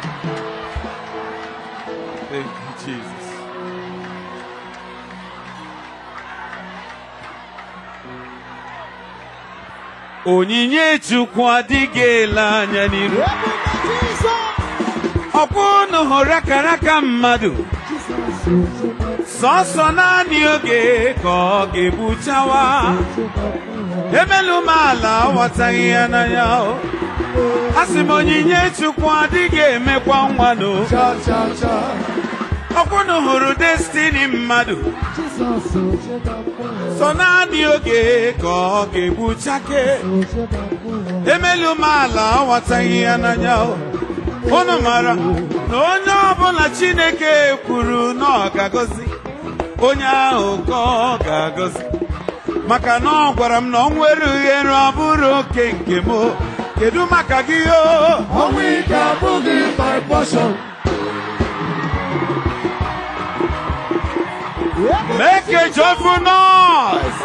Thank you, Jesus. Onyinye Chukwu adịghị ele anya n'iru. Ebube Jizọs. Ọkwa unu hụrụ akara aka mmadụ. Sọsọ naanị oge ka ọ ga-egbuchawa. Emelu m ala aghọtaghị ya n'anya. o. Asị m onyinye Chukwu adịghị emekwa nwanụ. Cha cha cha. Ọkwa unu hụrụ destini mmadụ. Jizọs ochebapụ. Sọ naanị oge ka ọ ga-egbuchake. Ochebapụ. Emelu m ala aghọtaghị ya n'anya. o. Unu mara na onye ọbụla Chineke kwuru na ọ ga-agọzi. Onye ahụ ka ọ ga-agọzi. Maka na ọ gwara m na ọ nwere uhere ọ bụrụ oke nke m. o. Kedu maka gị o? Ọnwụ ike abụghị my portion. Make a joyful noise.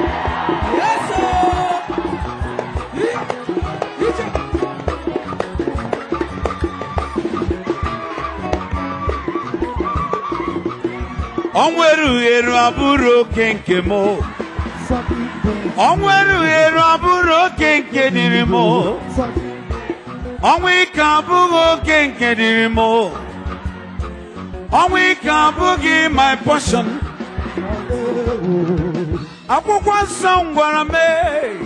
O nwere uhere ọ bụrụ oke nke m. o. O nwere uhere ọ bụrụ oke nke dịrị m. o. Ọnwụ ike abụghị oke nke dịrị m. o. Ọnwụ ike abụghị my portion. Akwụkwọ nsọ m gwara m "Ee,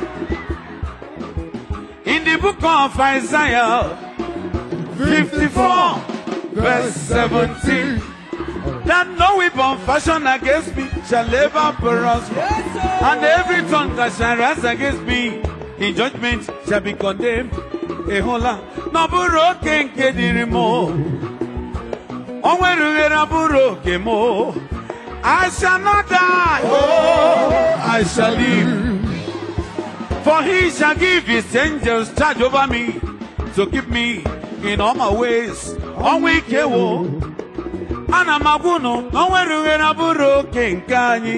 in the book of Isaiah 54 verse 17 that no weapon fashioned against me shall ever prosper and every tongue that shall rise against me in judgment shall be condemned. Ị hụla na ọ bụrụ oke nke dịrị m o. O nwere uhere ọ bụrụ oke m o. I shall not die. Oh, I shall live. For he shall give his angels charge over me to keep me in all my ways. Ọnwa ike wo. Ana m agwa unu na o nwere uhere ọ bụrụ oke nke anyị.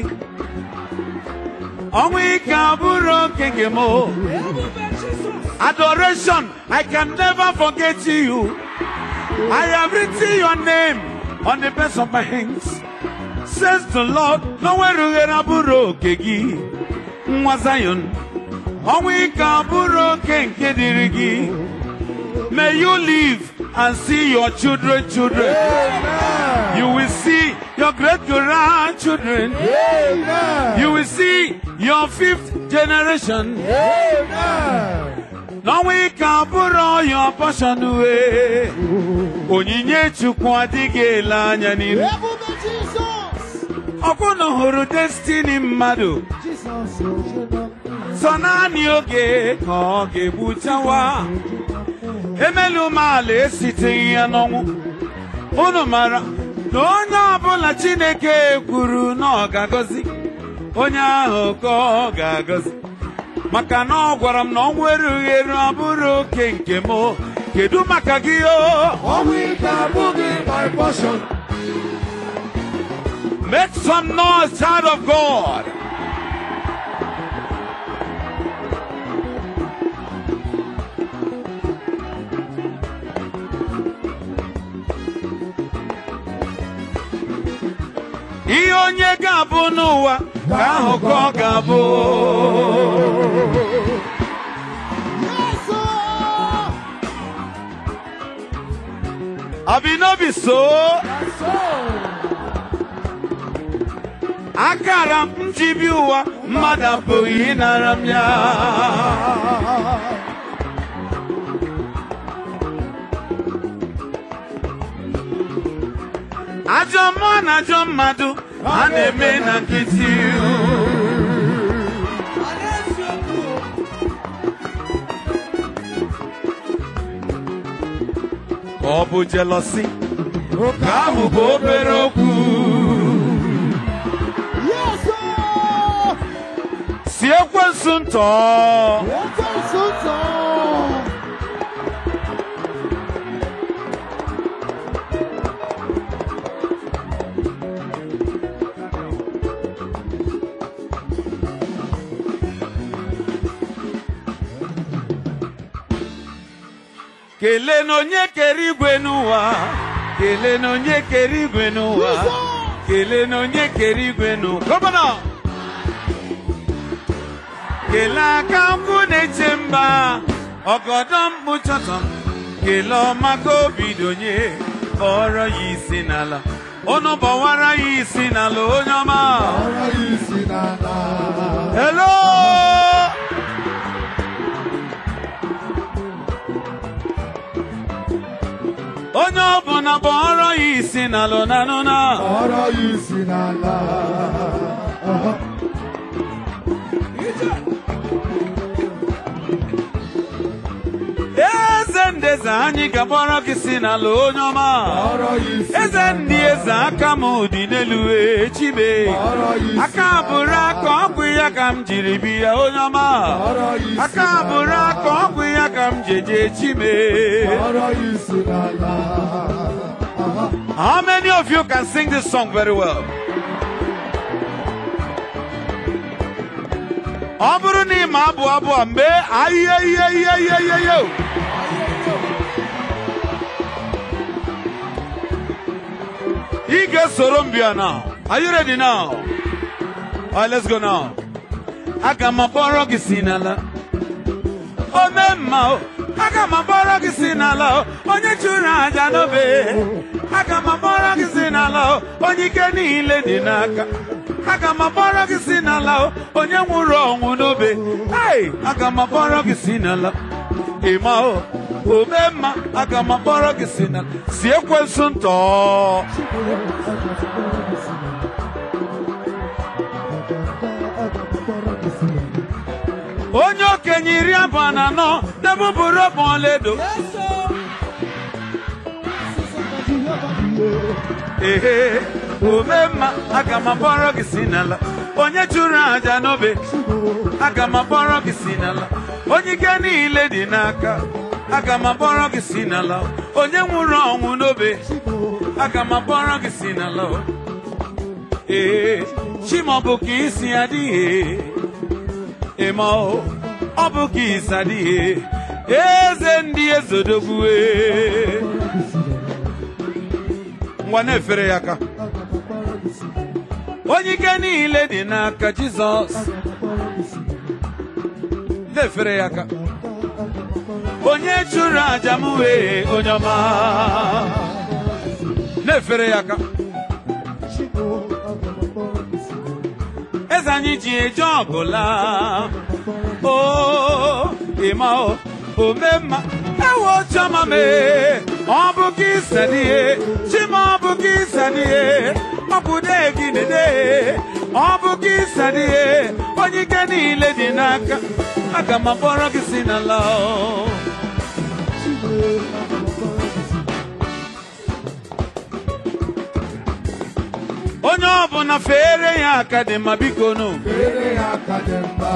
Ọnwa ike abụrụ oke nke m. o. Adoration, I can never forget you. I have written your name on the best of my hands. Says the Lord, no nwere uhere abụrụ oke gị. Nwa Zion, ọnwa ike abụrụ oke nke dịrị gị. May you live and see your children, children. You will see your great grandchildren. Amen. You will see your fifth generation. Amen. N'ọnwa ike abụrụ your portion wee. Onyinye Chukwu adịghị ele anya n'iru. Ebube Jizọs. Ọkwụnụ hụrụ destini mmadụ. Jizọs ochebapụ. Sọ naanị oge ka ọ ga-egbuchawa. Emelu m ala esiteghị ya n'ọnwụ. Unu mara na onye ọbụla Chineke kwuru na ọ ga-agọzi. Onye ahụ ka ọ ga-agọzi. Maka na ọ gwara m na ọ nwere uhere ọ bụrụ oke nke m. o. Kedu maka gị o? Ọnwụ ike abụghị my portion. Make some noise, child of God. Ihe onye ga-abụ n'ụwa ka ahụ ka ọ ga-abụ. Yes, sir. Abi no be so. That's so. Akara m njibi ụwa mmadụ apụghị ịnara m ya. Ajọ mmụọ na ajọ mmadụ a na-eme na nkịtị. Ka ọ bụ jealousy, Oke ka ahụ bụ obere okwu. Yes, sir. Si ekwensu ntọ. Ekwensu ntọ. kelee na onye kere igwe n'ụwa kelee na onye kere igwe n'ụwa kelee na onye kere igwe n'ụwa gọvanọ kelee aka nkwụ na-eche mba ọgọdọ mkpuchọtọ kelee ọma ka obi donye kpọrọ ya isi n'ala unu bọwara ya isi n'ala onye ọma Ọ̀rọ̀ yìí sí nàlá. hello onye ọbụla bọrọ ya isi n'ala nanụna Ọ̀rọ̀ yìí sí nàlá. eze ndị eze anyị ga-agbọrọ gị si n'ala onye ọma Ọ̀rọ̀ yìí sí eze ndị eze aka m dị n'elu wee chibe Ọ̀rọ̀ yìí sí aka bụrụ aka ọgwụ ya ka m jiri bi ya onye ọma Ọ̀rọ̀ yìí sí aka bụrụ aka ọgwụ ya ka m jeje chime Ọ̀rọ̀ yìí sí nàlá. How many of you can sing this song very well? Ọ bụrụ na ị ma abụ abụ a mee ahịhịa ihe ihe ihe ihe ihe o. Ị ga-esoro m bịa now. Are you ready now? All right, let's go now. Aga m akpọrọ gị si n'ala. ome mma o aga m akpọrọ gị si n'ala o onye chụrụ aja n'obe aga m akpọrọ gị si n'ala o onye ike niile dị n'aka aga m akpọrọ gị si n'ala o onye nwụrụ ọnwụ n'obe ai aga m akpọrọ gị si n'ala ịma o ome mma aga m akpọrọ gị si n'ala si ekwensu ntọ onye okenye iri abụọ na anọ debụbụrụ ọbụ ọlaedo ehe ome mma aga m akpọrọ gị si n'ala onye chụrụ aja n'obe aga m akpọrọ gị si n'ala onye ike niile dị n'aka aga m akpọrọ gị si n'ala onye nwụrụ ọnwụ n'obe aga m akpọrọ gị si n'ala ee chimọbụ ka isi adịghị ịma o, ọ bụ ka isi adịghị eze ndị ezodogwue ngwa na-efere ya aka onye ike niile dị n'aka jizọs na-efere ya aka onye chụrụ aja m wee onye ọma na-efere ya aka eze anyị ji eje ọgụla o ịma o ome mma ewo chama mee ọ bụ ka ịsadịhe chima ọ bụ ka ịsadịhe ọ bụ dee gị dede ọ bụ ka ịsadịhe onye ike niile dị n'aka aga m akpọrọ gị si n'ala o. onye ọbụla fere ya aka dị mma biko nụ Fere ya aka dị mma.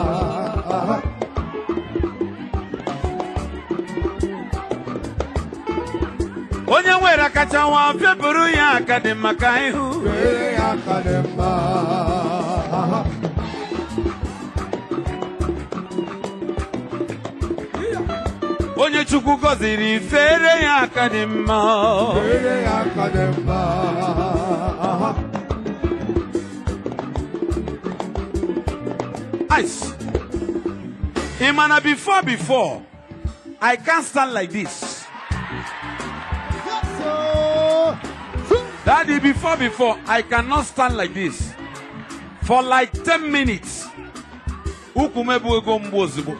onye nwere kacha nwa fepụrụ ya aka dị mma ka ịhụ Fere ya aka dị mma. onye chukwu gọziri fere ya aka dị mma Fere ya aka dị mma. ice ị ma na before before i can't stand like this daddy before before i cannot stand like this for like 10 minutes ukwu m ebu ego mgbu ozugbo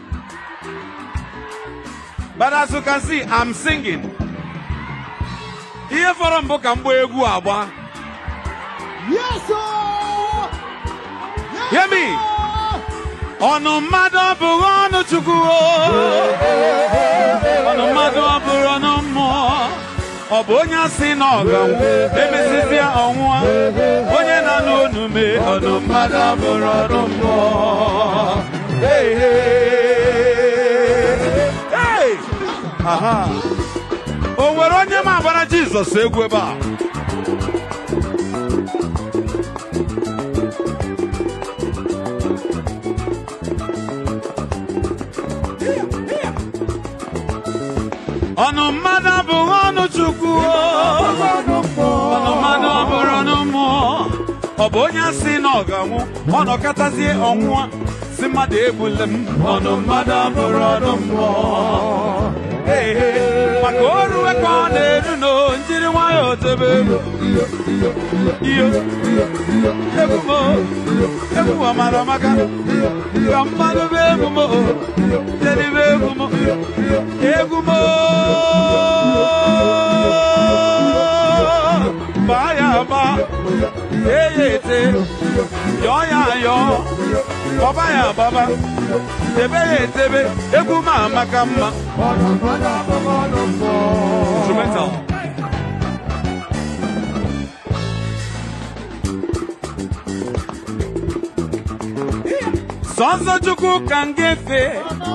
but as you can see i'm singing ihe fọrọ mbụ ka mgba egwu agba Yes, sir. Yes, Hear me. sir. ọnụ mmadụ ọ bụghị ọnụ chukwu o. ọnụ mmadụ ọ bụrụ ọnụ mmụọ ọ bụ onye asị na ọ ga-anwụ emesịsịa ọnwụa onye na-anụ onu mee ọnụ mmadụ ọ bụrụ ọnụ mmụọ Hey, hey, hey. Aha. o nwere onye ma agbara jizọs egwu ebe a ọnụ mmadụ abụghị ọnụ chukwu ọnụ mmụọ. ọnụ mmadụ ọ bụrụ ọnụ mmụọ ọ bụ onye si na ọ ga-anwụ ọ nọkọtazie ọnwụa si mmadụ egbule m ọnụ mmadụ abụrụ ọnụ mmụọ Ee, ee, maka oru ka ọ na-eru no njiri nwayọọ tebe ego iyo ebumo ebumo mara maka ka mmadụ bụ ebumo jeribe ebumo ebumo baa ya aba tee ya ete yọọ ya ayọ gbaba ya agbaba tebe ya etebe egwu ma amaka mma Ọnụ mmadụ abụghị ọnụ mmụọ. instrumental sọnsọ chukwu ka m ga-efe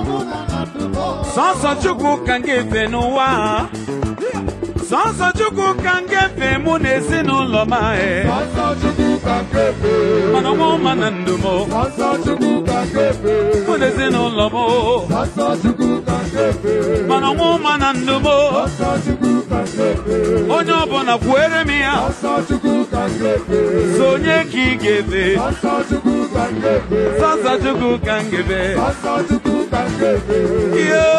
sọnsọ chukwu ka m ga-efe n'ụwa a. sọnsọ chukwu ka m ga-efe mụ na ezinụlọ m ahụ Ọsọ Chukwu ka nkefe. mana ọnwa ọma na ndụ m Ọsọ Chukwu ka nkefe. mụ na ezinụlọ m Ọsọ Chukwu ka nkefe. mana ọnwa ọma na ndụ m Ọsọ Chukwu ka nkefe. onye ọbụla kwuere m ya Ọsọ Chukwu ka nkefe. so onye ka ị ga-efe Ọsọ Chukwu ka nkefe. sọnsọ chukwu ka m ga-efe Ọsọ Chukwu ka nkefe. Yo!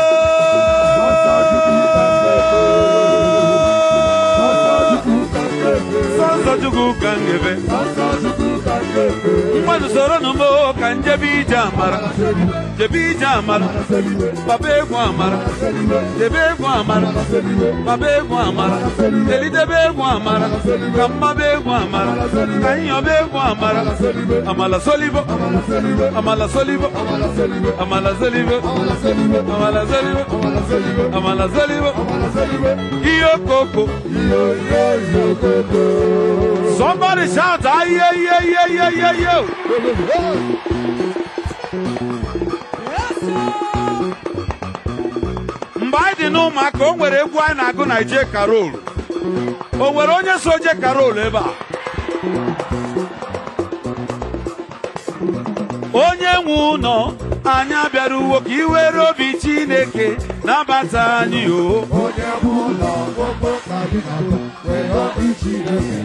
Chukwu ka nkefe. Sọnsọ Chukwu ka m ga-efe Ọsọ Chukwu ka nkefe. mmadụ soro nụ m ka njebe ije amara jebe ije amara baba egwu amara debe egwu amara baba egwu amara delidebe egwu amara ka mmaba egwu amara ka nyọba egwu amara amala solibo amala solibo amala solibo amala solibo amala solibo ihe okoko somebody shout aye aye aye aye aye mgbe anyị dị n'ụmụaka o nwere egwu anyị na-agụ na ije karol o nwere onye so je karol ebe a onye nwe ụlọ anyị abịara uwo ka iwere obi chineke nabata anyị o Onye bụ ụlọ gbogbo ka gị na-alụ, were obi Chineke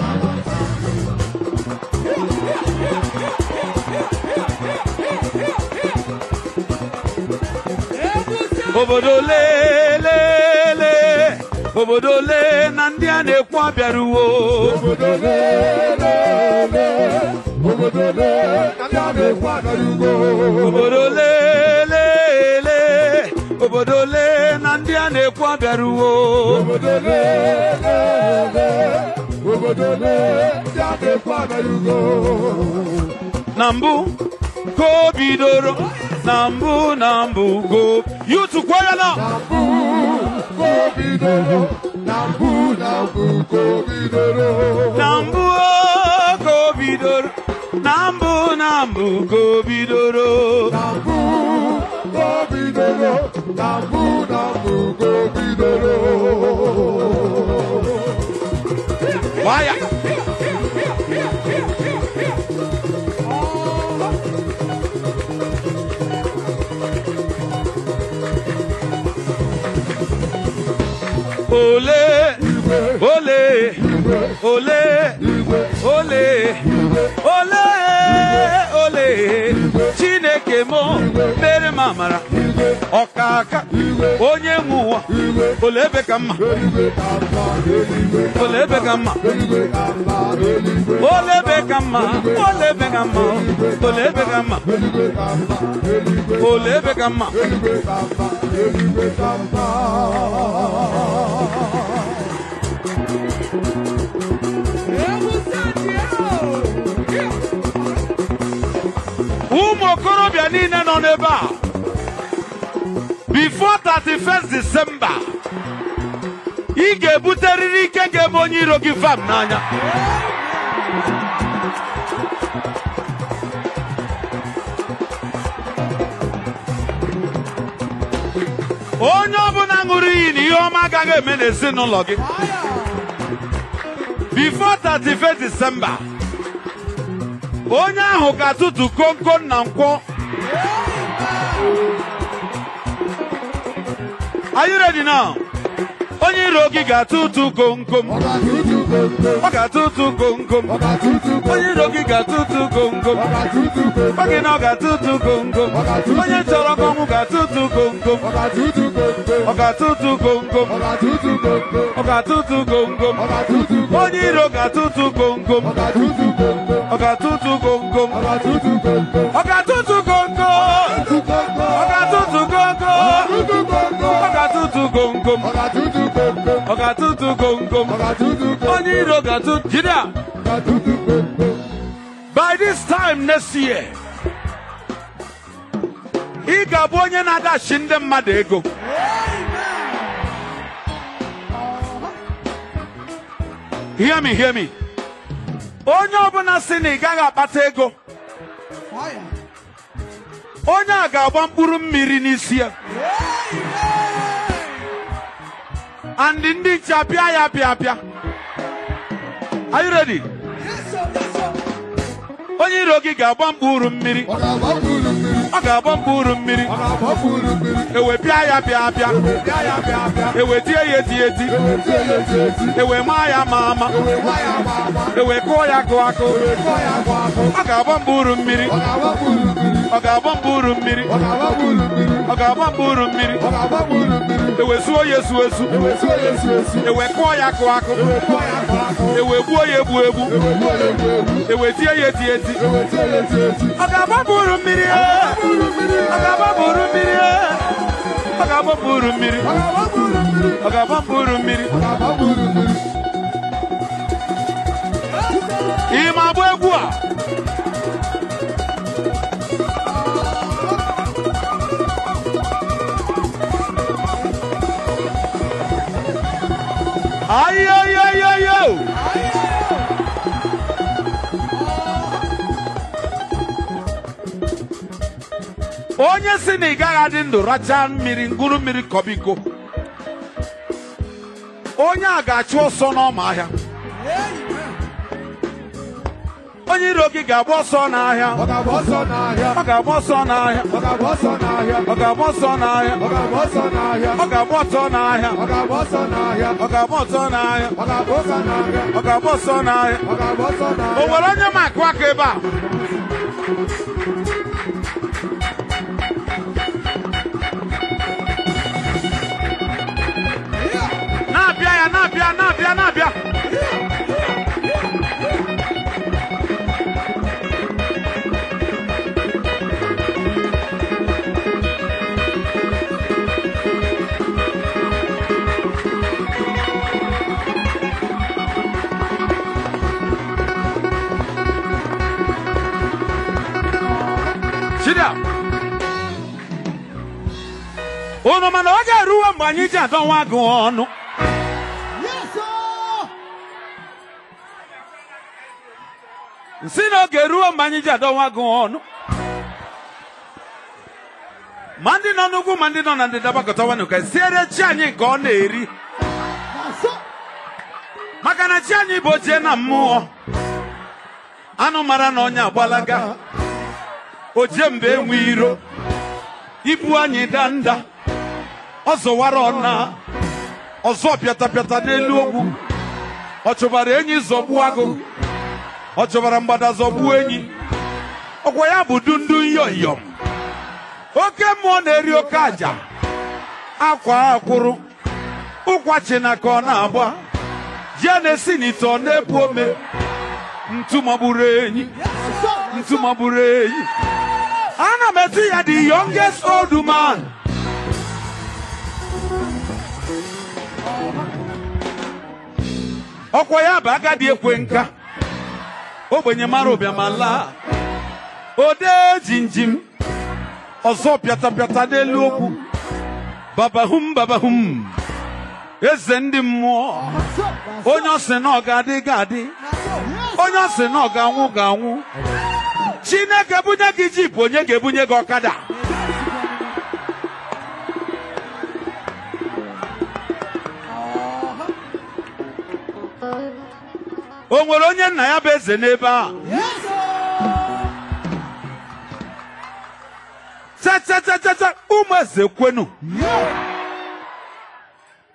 obodo lelele obodo le na ndị a na-ekwu abịara uwo obodo lelele obodo le ndị a na-ekwu agarugo obodo lelele obodo le na ndị a na-ekwu abịara uwo obodo lelele obodo le ndị a na-ekwu agarugo na mbụ ka o bidoro na mbụ na mbụ go yutu kwaya na mbụ ka o bidoro na mbụ na mbụ ka o bidoro na mbụ o, ka o bidoro na mbụ na mbụ ka o bidoro na mbụ ka o bidoro na mbụ na mbụ ka o bidoro kwaya ole ole ole ole ole ole chineke m mere m amara ọkaka onye nwe ụwa ole ebe ka mma ole ebe ka mma ole ebe ka mma ole ebe ka mma ole ebe ka mma ole ebe ka mma ụmụ okorobịa niile nọ n'ebe a before 31st December ị ga-ebuterịrị ike ga-eme onye iro gị vam n'anya onye ọbụla ṅụrụ iyi na ihe ọma agaghị eme n'ezinụlọ gị before 31st December onye ahụ ga-atụtụ komkom na nkwọ Are you ready now? onye iro gị ga-atụ ụtụ komkom ọ ga-atụtụ komkom ọ ga-atụ ụtụ komkom ọ ga-atụtụ komkom onye iro gị ga-atụ ụtụ komkom ọ ga-atụtụ komkom Ọ gị na ọ ga-atụ ụtụ komkom onye chọrọ ka ọnwụ ga-atụ ụtụ komkom ọ ga-atụtụ komkom ọ ga-atụ ụtụ komkom ọ ga-atụtụ komkom ọ ga-atụ ụtụ komkom ọ ga-atụtụ komkom onye iro ga-atụ ụtụ komkom ọ ga-atụtụ komkom ọ ga-atụ ụtụ komkom ọ ga-atụtụ komkom ọ ga-atụ ụtụ komkom ọ ga-atụ ụtụ komkom Atụtụ komkom ọ ga-atụ ụtụ komkom ọ ga-atụtụ komkom ọ ga-atụ ụtụ komkom ọ ga-atụtụ komkom onye iro ga-atụ jide a. ọ ga-atụtụ komkom by this time next year ị ga-abụ onye na-adachi ndị mmadụ ego hear me hear me onye ọbụla sị na ị gaghị akpata ego onye a ga-agba mkpụrụ mmiri n'isi ya and ndị nche apịa ya apịa apịa are you ready onye iro gị ga-agba mkpụrụ mmiri ọ ga-agba mkpụrụ mmiri ọ ga-agba mkpụrụ mmiri ọ ga-agba mkpụrụ mmiri ewe pịa ya pịa apịa bịa ya bịa bịa ewe tie ya eti eti eweta ya eti eti ewe maa ya ma ama ewekwa ya agba agba ewe kụọ ya kụ akụ ewekwa ya agba agba ọ ga-agba mkpụrụ mmiri ọ ga-agba mkpụrụ mmiri ọ ga-agba mkpụrụ mmiri ọ ga-agba mkpụrụ mmiri ọ ga-agba mkpụrụ mmiri ọ ga-agba mkpụrụ mmiri ewe suo ya esu esu eweta ya esi esi ewe kụọ ya kụ akụ ewekwa ya agba agba ewe gbuo ya egbu egbu ewekwa ya egwu egwu ewe tie ya eti eti eweta ya eti eti ọ ga-agba mkpụrụ mmiri ee. mkpụrụ mmiri ọ ga-agba mkpụrụ mmiri ee. ọ ga-agba mkpụrụ mmiri ọ ga-agba mkpụrụ mmiri ọ ga-agba mkpụrụ mmiri ọ ga-agba mkpụrụ mmiri ị ma agba egwu a ayoyoyoyo onye si na ị gaghị adị ndụ rachaa mmiri ngwuru mmiri kọbiko onye a ga-achụ ọsọ n'ọma ahịa onye iro gị ga-agba ọsọ n'ahịa ọ ga-agba ọsọ n'ahịa ọ ga-agba ọsọ n'ahịa ọ ga-agba ọsọ n'ahịa ọ ga-agba ọsọ n'ahịa ọ ga-agba ọsọ n'ahịa ọ ga-agba ọsọ n'ahịa ọ ga-agba ọsọ n'ahịa ọ ga-agba ọsọ n'ahịa ọ ga-agba ọsọ n'ahịa ọ ga-agba ọsọ n'ahịa ọ ga-agba ọsọ o n'ahịa nwere onye ma akụ aka ebe a na-abịa ya na-abịa na-abịa na-abịa Chida. Unu mana ọ ga-eruwe mgbe anyị ji adọnwa gị ọnụ. Nsị na ọ ga-eruwe mgbe anyị ji adọnwa gị ọnụ. Ma ndị nọ n'ugwu ma ndị nọ na ndịda gbakọtawanụ ka siere chi anyị nke ọ na-eri. Maka na chi anyị bụ ochie na mmụọ. Anụ mara na onye agbalaga. oje mgbe enwe iro ibu anyị danda ọ zọwara ọna ọzọ pịata pịata n'elu ogwu ọ chọbara enyi zọgbuo agụ ọ chọbara mgbada zọgbuo enyi ọkwa ya bụ dundu nyoyom oke mmụọ na-eri oke aja akwa akwụrụ ụkwa china ka ọ na-agba ji a na-esi n'ite ọ na-epu ome ntu magburu enyi ntu magburu enyi ana m etu ya the youngest old man ọkwa ya bụ agadi ekwe nka ogbenye mara ụbịama laa ode jinjim ọzọ pịatapịata n'elu okwu babahum babahum eze ndị mmụọ onye ọ sị na ọ ga-adị ga-adị onye ọ sị na ọ ga-anwụ ga-anwụ chineke bunye gị jip onye ga-ebunye gị ọkada o nwere onye nna ya bụ eze n'ebe a tetatatata ụmụ eze kwenu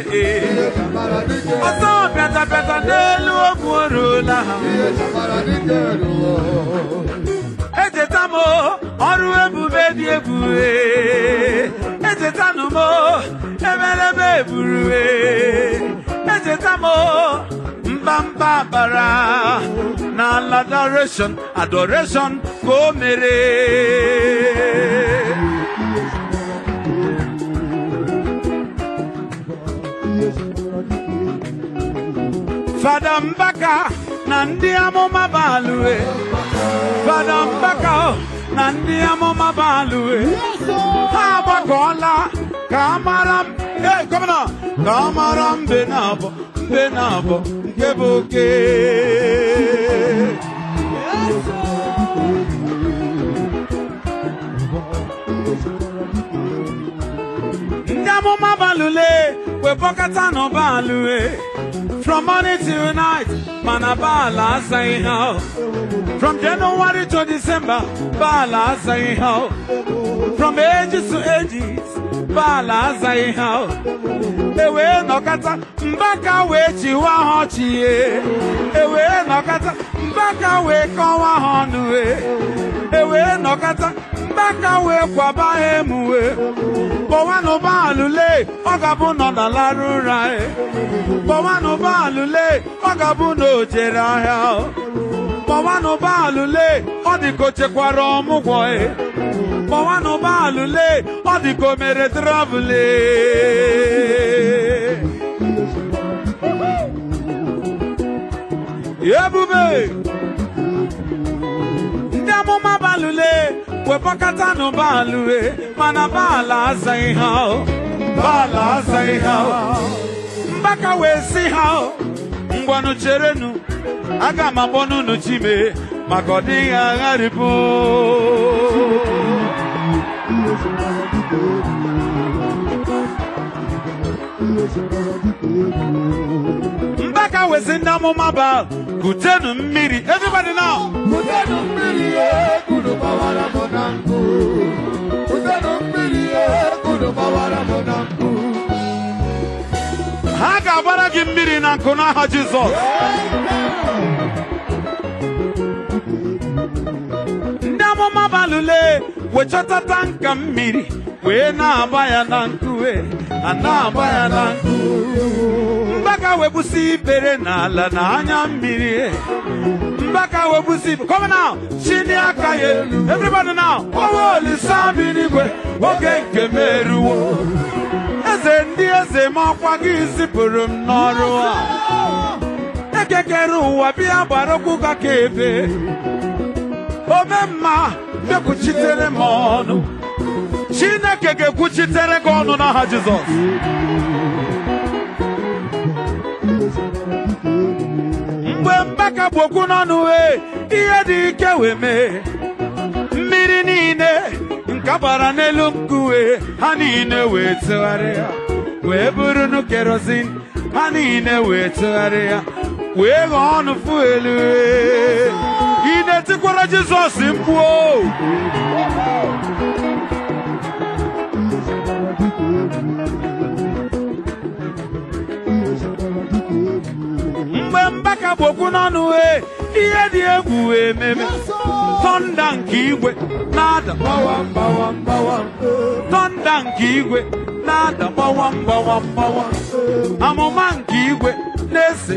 ihe chambara dike ọsọ pịatapịata n'elu ogwu oruola ha ihe chambara dike ruo echeta m ọrụ ebube dị ebube echetanụ m emereme ebube echeta m mbamba bara na adoration adoration ka o mere fada mbaka na ndị amụma balue fada mbaka na ndị amụma balue ha agbakọọla ka a mara m ee gọvanọ ka a mara mbe na abọ mbe na abọ nke bụ oke ndị amụma balule wepọkata n'ụbalue from morning till night mana baala asaghị ha o. from january to december baala asaghị ha o. from ages to ages baala azaghị ha o. ewee nọkata mbaka wee chiwa ha ọchị ye ewee nọkata mbaka wee kọwa ha ọnụ e ewee nọkata mbaka wee kwaba ha emuwe kpọwanụ baalule ọ ga-abụ nọ na larụ ụra e kpọwanụ baalule ọ ga-abụ na o jere ahịa o. kpọwanụ baalule ọ dị ka o chekwara ọmụgwọ e kpọwanụ baalule ọ dị ka o mere travụle ebube ndị amụma balule wepọkata nụ baalue mana baala azaghị ha o baala azaghị ha o mbaka wee si ha o ngwanụ cherenu aga m akpọnụ unu chime maka ọ dịghị agharịpụ mbaka wee si ndị amụma ba kutenu mmiri everybody now Kutenu mmiri ihe kunu gbawara m na nkụ Kutenu mmiri ihe kunu gbawara m na nkụ ha ga-agbara gị mmiri na nkụ n'aha Jizọs ndị amụma balule wee chọtata nka mmiri wee na-agba ya na nkụ wee a na-agba ya na nkụ mbaka wee busi ibere n'ala na anya mmiri mbaka wee busi come now chini aka ya elu everybody now owe olisa bi n'igwe oge nke m eruwo eze ndị eze ma ọkwa gị zipụrụ m n'ọrụ a ekekere ụwa bịa gbara okwu ga ka ebe ome mma bịakwuchitere m ọnụ chineke ga-ekwuchitere gị ọnụ n'aha jizọs mgbe mbaka bụ okwu n'ọnụ wee ihe dị ike wee mee mmiri niile nke gbara n'elu nkuwe ha niile wee tụgharịa wee bụrụ nu kerozin ha niile wee tụgharịa wee ghọọ ọnụ fuelu ị na-etikwara jizọs mkpu o mgbe mbaka bụ okwu n'ọnụ wee ihe dị egwu wee meme tọnda nke igwe na-ada gbawam gbawam gbawam tọnda nke igwe na-ada gbawam gbawam gbawam amụma nke igwe na-ese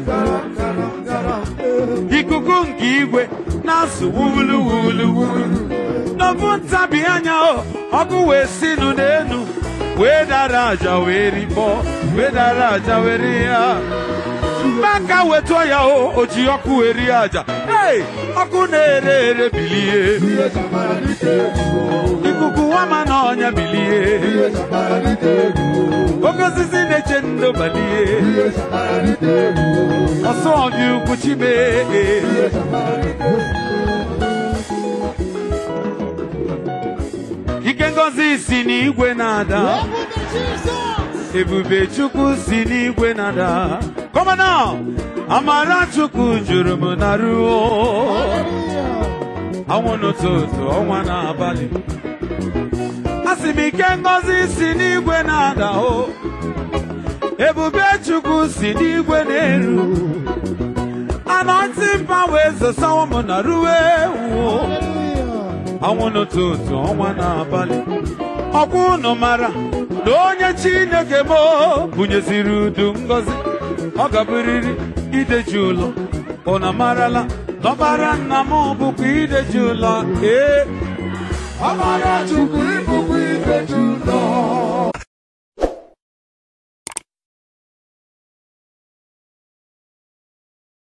ikuku nke igwe na-asụ wulu wulu wulu n'ofu ntabi anya o ọkụ wee sinụ n'enu wee dara aja wee rikpọ wee dara aja wee rie ya mbaka wetụọ ya o o ji ọkụ eri aja hey! ọkụ na-ere ere bilie Ihe chambara dike ruo ikuku wama na ọnya bilie Ihe chambara dike ruo oke osisi na-eche ndo balie Ihe chambara dike ruo ọsọ ọbịa ukwu chime Ihe chambara dike ike ngozi si n'igwe na-ada ebube chukwu si n'igwe na-ada kọmana amara chukwu juru m na ruo anwụ n'ụtụtụ ọnwa n'abalị asị m ike ngozi si n'igwe na-ada o ebube chukwu si n'igwe na-eru anointing power ezosawo m na ruo ewu ọnwụ n'ụtụtụ ọnwa n'abalị ọkwa unu mara na onye chineke m bunyeziri udu ngozi ọ gaburiri ideji ụlọ unu marala na ọbara nna m bụkwa ideji ụlọ ee Ọbara Chukwu